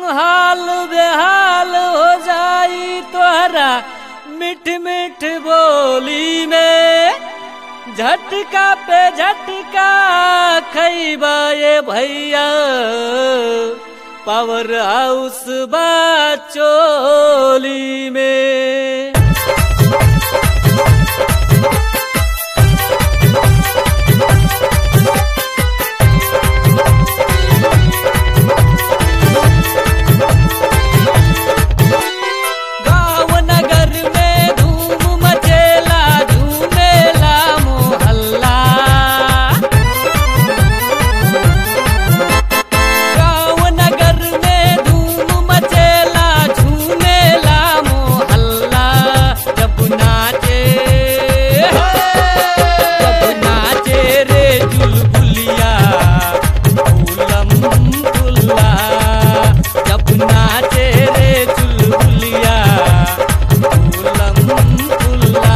हाल बेहाल हो जाई तोहरा मिठ मिठ बोली में झटका पे झटका खैबा ये भैया पावर हाउस बा चोली में गाँव नगर में धूम मचेला झूमेला मोहल्ला गाँव नगर में धूम मचेला झूमेला मोहल्ला जब नाचे जब नाचे रे चुलबुलिया फूलम फुल्ला जब नाचे रे चुलबुलिया फूलम फुल्ला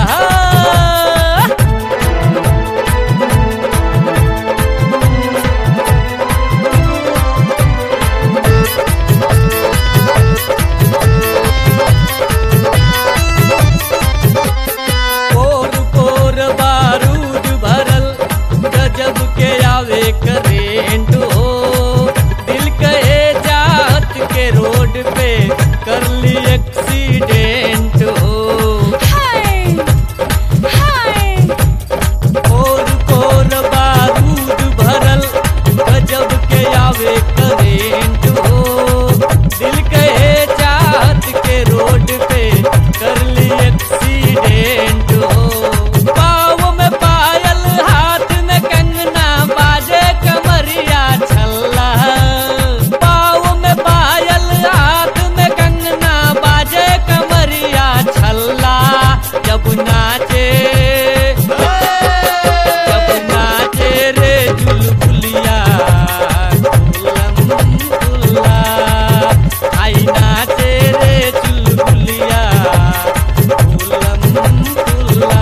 पोर पोर बारूद भरल गजब के आवे करेंट हो दिल कहे जात के रोड पे कर ली एक्सीडेंट हो हाय हाय पोर पोर बारूद भरल गजब के आवे करेंट हो दिल कहे जात के रोड पे कर ली एक्सीडेंट हो पाँव में पायल हाथ में कंगना बाजे कमरिया छल्ला पाँव में पायल हाथ में कंगना बाजे कमरिया छल्ला जब नाचे जब नाचे रे चुलबुलिया फूलम फुल्ला आई नाचे रे चुलबुलिया फूलम फुल्ला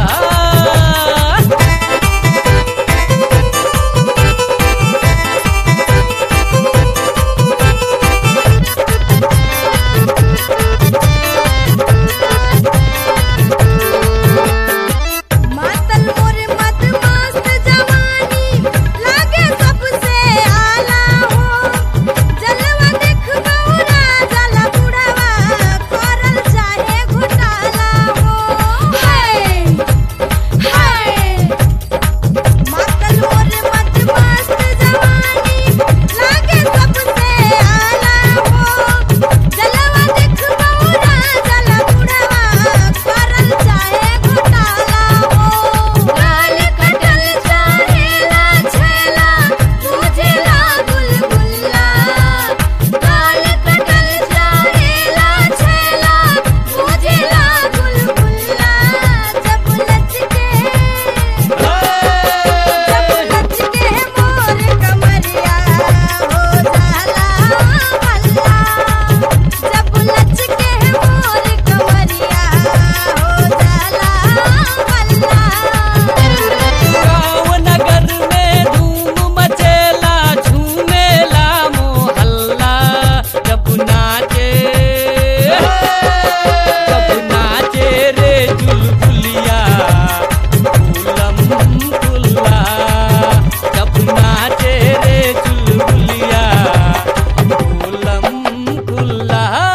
मातल मोरे मत मस्त जवानी लागे सबसे आला हो जलवा देख बौरा जला बुढ़ावा करल चाहे घोटाला हो हाय हाय मातल मोरे मत मस्त जवानी लागे सबसे आला हो जलवा देख बौरा जला बुढ़ावा करल चाहे घोटाला हो गाल कटल चाहेला छेला तुझेला बुलबुल्ला गाल कटल चाहेला छेला तुझेला बुलबुल्ला जब लचके जब लचके मोर कमरिया हो जाला हल्ला जब लचके मोर कमरिया हो जाला हल्ला गाँव नगर में धूम मचेला झूमेला मोहल्ला जब नाचे जब नाचे रे चुलबुलिया फूलम फुल्ला जब नाचे रे चुलबुलिया फूलम फुल्ला